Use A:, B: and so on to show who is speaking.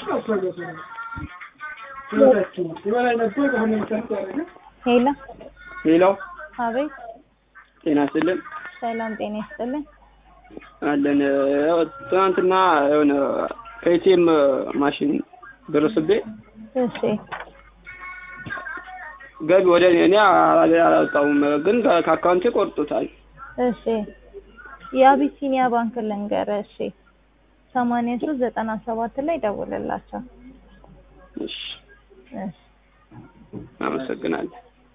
A: ሄሎ
B: ሌላው
A: አቤት
B: ጤና ይስጥልን
A: ሰላም ጤና ይስጥልን
B: አለን። ያው ትናንትና የሆነ ከኤቲኤም ማሽን ደረስቤ
A: እሺ
B: ገቢ ወደ እኔ እኔ አላ- አላወጣሁም፣ ግን ከ- ከአካውንቴ ቆርጦታል።
A: እሺ የአቢሲኒያ ባንክ ልንገርህ እሺ ሰማንያ ሶስት ዘጠና ሰባት ላይ ደውልላቸው
B: እሺ
A: እሺ
B: አመሰግናለሁ።